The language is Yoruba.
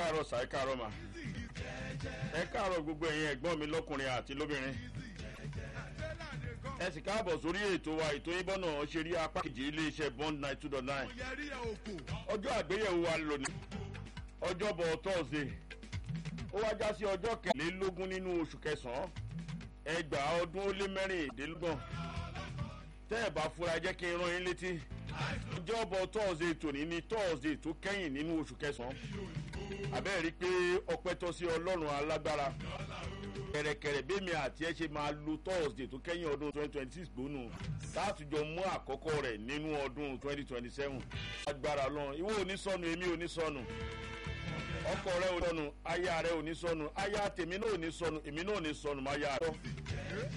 káàárọ̀ sà ẹ káàárọ̀ mà ẹ káàárọ̀ gbogbo ẹ̀yin ẹ̀gbọ́n mi lọ́kùnrin àti lóbìnrin ẹ sì káàbọ̀ sórí ètò wa ètò yín bọ́nà ṣe rí apá kejì iléeṣẹ́ bond nine two dot nine ọjọ́ àgbéyẹ̀wò wa lónìí ọjọ́bọ̀ thursday ó wá já sí ọjọ́ kẹlélógún nínú oṣù kẹsàn-án ẹgbàá ọdún ó lé mẹ́rìndínlọ́gbọ̀n tẹ́ ẹ̀ bá fura jẹ́ kí n rán yín létí ọjọ́bọ̀ thursday tòní ní thursday tó kẹ́yìn nínú oṣù kẹsàn-án àbẹ́ẹ̀ rí i pé ọpẹ́ tọ́ sí ọlọ́run alágbára kẹ̀rẹ̀kẹ̀rẹ̀ bẹ́mi àti ẹ ṣe máa lo thursday tó kẹ́yìn ọdún twenty twenty six gbónú látùjọ mú àkọ́kọ́ rẹ̀ nínú ọdún twenty twenty seven agbára ọlọ́run ìwọ ò ní sọnù èmi ò ní sọnù ọkọ rẹ ò ní sọnù aya rẹ ò ní sọnù aya tèmi náà ò ní sọnù èmi náà ò ní sọnù máa yá a lọ.